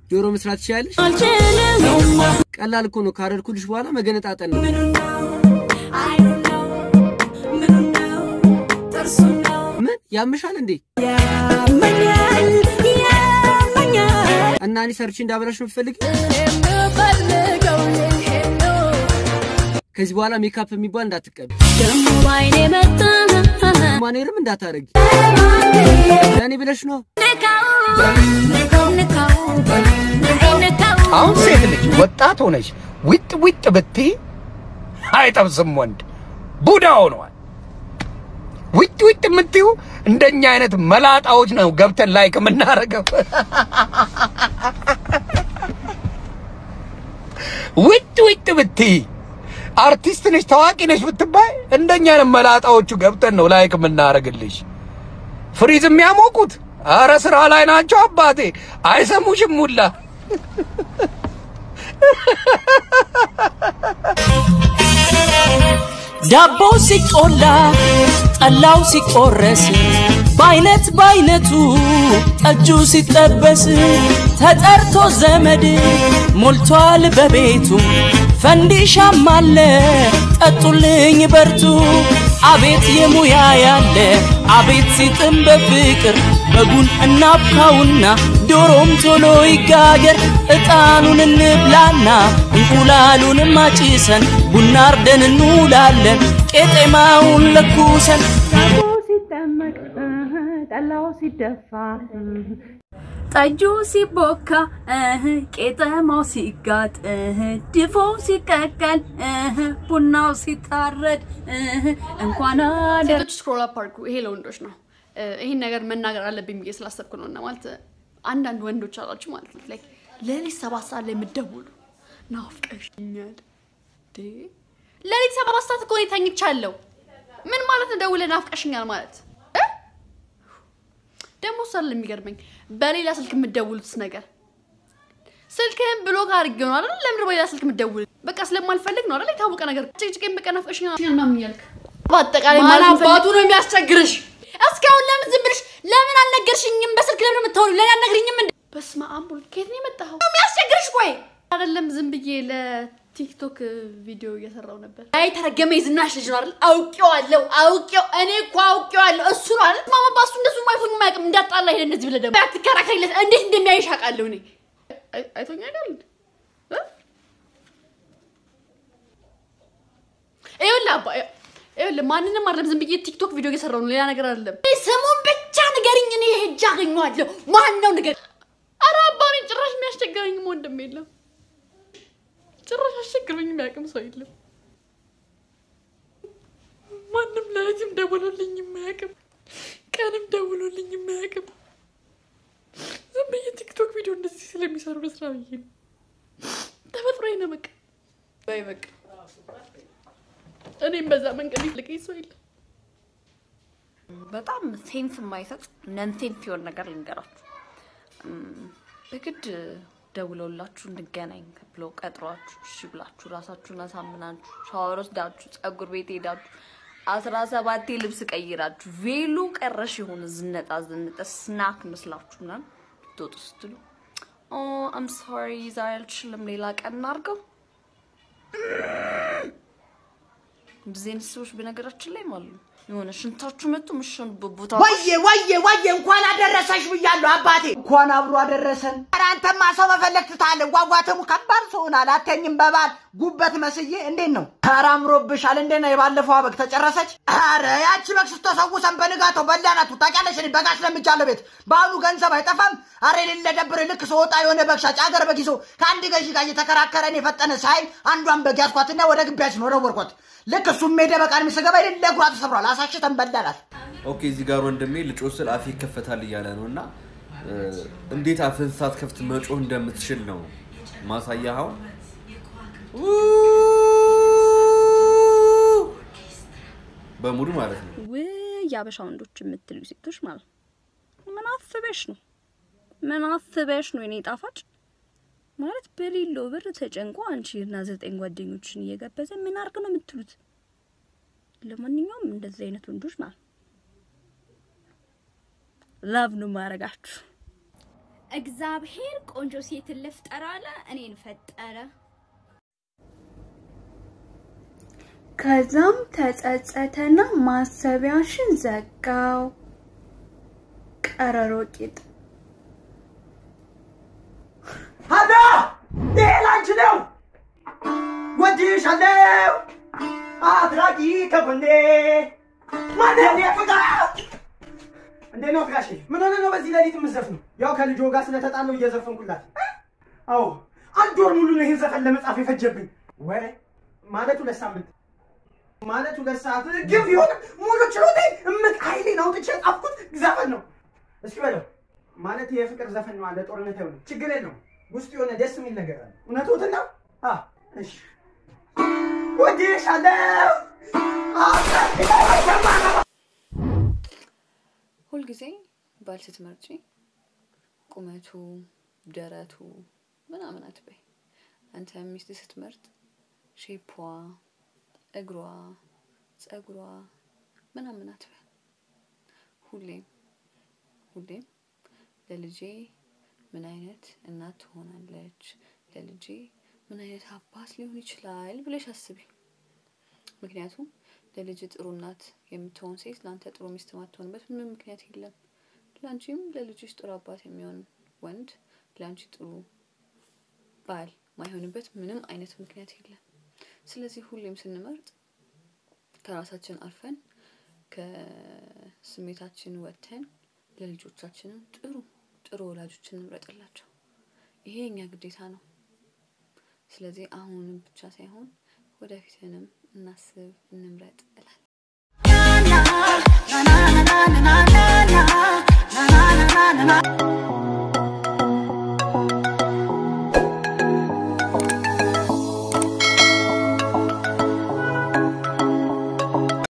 ዶሮ መስራት ትችላለሽ? ቀላል እኮ ነው። ካረድኩልሽ በኋላ መገነጣጠን ነው። ምን ያምሻል እንዴ? እና እኔ ሰርቼ እንዳበላሽ ነው የምትፈልጊው? ከዚህ በኋላ ሜካፕ የሚባል እንዳትቀቢ፣ ማኔርም እንዳታረጊ። ለእኔ ብለሽ ነው። አሁን ሴት ልጅ ወጣት ሆነች ዊጥ ዊጥ ብትይ አይጠብስም ወንድ ቡዳ ሆነዋል። ዊጥ ዊጥ የምትዩ እንደኛ አይነት መላጣዎች ነው ገብተን ላይክ የምናረገው። ዊጥ ዊጥ ብትይ አርቲስት ነሽ ታዋቂ ነሽ ብትባይ እንደኛ አይነት መላጣዎቹ ገብተን ነው ላይክ የምናረግልሽ። ፍሪዝ የሚያሞቁት አረ ስራ ላይ ናቸው አባቴ፣ አይሰሙሽም ሁላ ዳቦው ሲቆላ ጠላው ሲቆረስ በአይነት በአይነቱ ጠጁ ሲጠበስ ተጠርቶ ዘመድ ሞልቷል በቤቱ ፈንዲሻም አለ ጠጡልኝ በርቱ አቤት የሙያ ያለ አቤት ሲጥም በፍቅር በጉን እናብካውና ዶሮም ቶሎ ይጋገር እጣኑን እንብላና እንቁላሉንም አጭሰን ቡና አርደን እንውላለን ቄጤማውን ለኩሰን ዳቦ ሲጠመቅ ጠላው ሲደፋ ጠጁ ሲቦካ ቄጠማው ሲጋጥ ድፎው ሲቀቀል ቡናው ሲታረድ እንኳን አደር ሴቶች ስክሮል አፕ አድርጉ። ይሄ ለወንዶች ነው። ይህን ነገር መናገር አለብኝ ብዬ ስላሰብኩ ነው። እና ማለት አንዳንድ ወንዶች አላችሁ ማለት ነው ላይ ሌሊት ሰባት ሰዓት ላይ የምትደውሉ ናፍቀሽኛል። እንዴ ሌሊት ሰባት ሰዓት እኮ እኔ ተኝቻለሁ። ምን ማለት ነው ደውለህ ናፍቀሽኛል ማለት እ? ደግሞ እሱ አይደለም የሚገርመኝ በሌላ ስልክ የምትደውሉት ነገር ስልክህን ብሎክ አድርጌው ነው አይደል? ለምንድን ነው በሌላ ስልክ የምትደውሉት? በቃ ስለማልፈልግ ነው አይደል? የታወቀ ነገር ጭቅጭቄን በቃ ናፍቀሽኛል ምናምን እያልክ በአጠቃላይ ማን ማለት አባቱ ነው የሚያስቸግርሽ? እስካሁን ለምን ዝም ብለሽ ለምን አልነገርሽኝም? በስልክ ለምን የምታወሪው? ለምን አልነግሪኝም? እንደ በስመ አብ ወልድ ከየት ነው የመጣኸው? የሚያስቸግርሽ ቆይ አይደለም ዝም ብዬ ለቲክቶክ ቪዲዮ እየሰራው ነበር። አይ ተረገመ የዝናሽ ልጅ ነው አይደል? አውቄዋለሁ፣ አውቄው እኔ እኮ አውቄዋለሁ። እሱ ነው አይደል? ማማ ባሱ እንደሱ ማይፎኝ ማያውቅም። እንዳጣላ ሄደ እንደዚህ ብለህ ደግሞ አትከራከሪለት። እንዴት እንደሚያይሽ አውቃለሁ እኔ አይ- አይቶኝ አይደል እንዴ? እ? ይኸውልህ አባ ይኸውልህ ማንንም አይደለም ዝም ብዬ ቲክቶክ ቪዲዮ እየሰራው ነው፣ ሌላ ነገር አይደለም። ስሙን ብቻ ንገሪኝ፣ እኔ ሄጄ አገኘዋለሁ። ማን ነው ንገሪኝ። ኧረ አባ እኔ ጭራሽ የሚያስቸግረኝም ወንድም የለም። ጭራሽ አስቸግረኝ የሚያውቅም ሰው የለም። ማንም ሌሊትም ደውሎልኝ የማያውቅም፣ ቀንም ደውሎልኝ የማያውቅም። ዝም ብዬ ቲክቶክ ቪዲዮ እንደዚህ ስለሚሰሩ ለስራ ብዬ ነው። ተፈጥሮዬ ነው በቃ በይ በቃ እኔም በዛ መንገድ ይልቀኝ ሰው የለም። በጣም ሴንስ የማይሰጥ ነን ሴንስ የሆነ ነገር ልንገራችሁ። እም፣ በግድ ደውለውላችሁ እንገናኝ ብለው ቀጥሯችሁ እሺ ብላችሁ ራሳችሁን አሳምናችሁ ሻወር ወስዳችሁ ጸጉር ቤት ሄዳችሁ አስራ ሰባቴ ልብስ ቀይራችሁ ቬሎ ቀረሽ የሆነ ዝነጣ ዝንጠ ስናክ መስላችሁ ምናምን ልትወጡ ስትሉ ኦ አም ሶሪ ዛሬ አልችልም ሌላ ቀን እናድርገው። እንደዚህ አይነት ሰዎች በነገራችን ላይ ማለት ነው የሆነ ሽንታችሁ መጡ ምሽንበት ቦታ ወየ ወየ ወየ እንኳን አደረሰሽ ብያለሁ አባቴ። እንኳን አብሮ አደረሰን። ኧረ አንተማ ሰው መፈለግ ትታለህ። ጓጓተሙ ከባድ ሰው ሆናል። አተኝም በባል ጉበት መስዬ እንዴት ነው? ኧረ አምሮብሻል። እንዴት ነው የባለፈዋ በግ ተጨረሰች? ኧረ ያቺ በግ ስተሰውሰን በንጋታው በላናቱ። ታውቂያለሽ እኔ በግ አስለምጃለሁ ቤት። በአሁኑ ገንዘብ አይጠፋም። ኧረ የሌለ ደብር ልክ ስወጣ የሆነ በግ ሻጭ አገር በግ ይዞ ከአንድ ገዢ ጋር እየተከራከረ እኔ የፈጠነ ሳይ አንዷን በግ ያዝኳትና ወደ ግቢያችን ወረወርኳት። ልክ እሱም ሜደ በቃን የሚስገባ የሌለ እግሯ ተሰብሯል። አሳሽተን በላናት። ኦኬ እዚህ ጋር ወንድሜ ልጮህ ስል አፌ ይከፈታል እያለ ነው እና እ፣ እንዴት አፍህን ሳትከፍት መጮህ እንደምትችል ነው ማሳያኸው። በሙሉ ማለት ነው። ውይ የአበሻ ወንዶች የምትሉ ሴቶች ማለት ነው። ምን አስበሽ ነው? ምን አስበሽ ነው? የኔ ጣፋጭ ማለት በሌለው ብር ተጨንቆ አንቺ እና ዘጠኝ ጓደኞችን እየጋበዘ ምን አርግ ነው የምትሉት? ለማንኛውም እንደዚህ አይነት ወንዶች ማለት ነው ላቭ ነው ማረጋችሁ። እግዚአብሔር ቆንጆ ሴትን ልፍጠር አለ፣ እኔን ፈጠረ። ከዛም ተጸጸተና ማሰቢያሽን ዘጋው። ቀረሮ ቂጥ ሀዳ ይሄ ላንቺ ነው። ወድሻለሁ አትራቂ ከጎኔ ማንን የፍቅር እንዴት ነው ፍቃሽ? ምን ሆነ ነው በዚህ ሌሊት የምትዘፍነው? ያው ከልጆ ጋር ስለተጣለው እየዘፈንኩላት። አዎ አንድ ወር ሙሉ ነው ይህን ዘፈን ለመጻፍ የፈጀብኝ። ወይ ማለት ሁለት ሳምንት ማለት ሁለት ሰዓት ግን ቢሆን ሙሉ ችሎቴ እምቅ ኃይሌን አውጥቼ ጻፍኩት ዘፈን ነው። እስኪ በለው ማለት የፍቅር ዘፈን ነው አለ ጦርነት አይሆንም። ችግር የለውም ውስጥ የሆነ ደስ የሚል ነገር አለ። እውነቱን ነው። አ እሺ ወድሻለሁ ሁልጊዜ ባል ስትመርጪ ቁመቱ፣ ደረቱ ምናምን አትበይ። አንተ ሚስት ስትመርጥ ሼፖ፣ እግሯ፣ ጸጉሯ ምናምን አትበይ። ሁሌም ሁሌም ለልጄ ምን አይነት እናት ትሆናለች፣ ለልጄ ምን አይነት አባት ሊሆን ይችላል ብለሽ አስቢ። ምክንያቱም ለልጅ ጥሩ እናት የምትሆን ሴት ለአንተ ጥሩ ሚስት ማትሆንበት ምንም ምክንያት የለም። ለአንቺም ለልጅሽ ጥሩ አባት የሚሆን ወንድ ለአንቺ ጥሩ ባል ማይሆንበት ምንም አይነት ምክንያት የለም። ስለዚህ ሁሌም ስንመርጥ ከራሳችን አልፈን ከስሜታችን ወጥተን ለልጆቻችንም ጥሩ ጥሩ ወላጆችን እንምረጥላቸው። ይሄ የኛ ግዴታ ነው። ስለዚህ አሁንም ብቻ ሳይሆን ወደፊትንም እናስብ፣ እንምረጥ እላለሁ።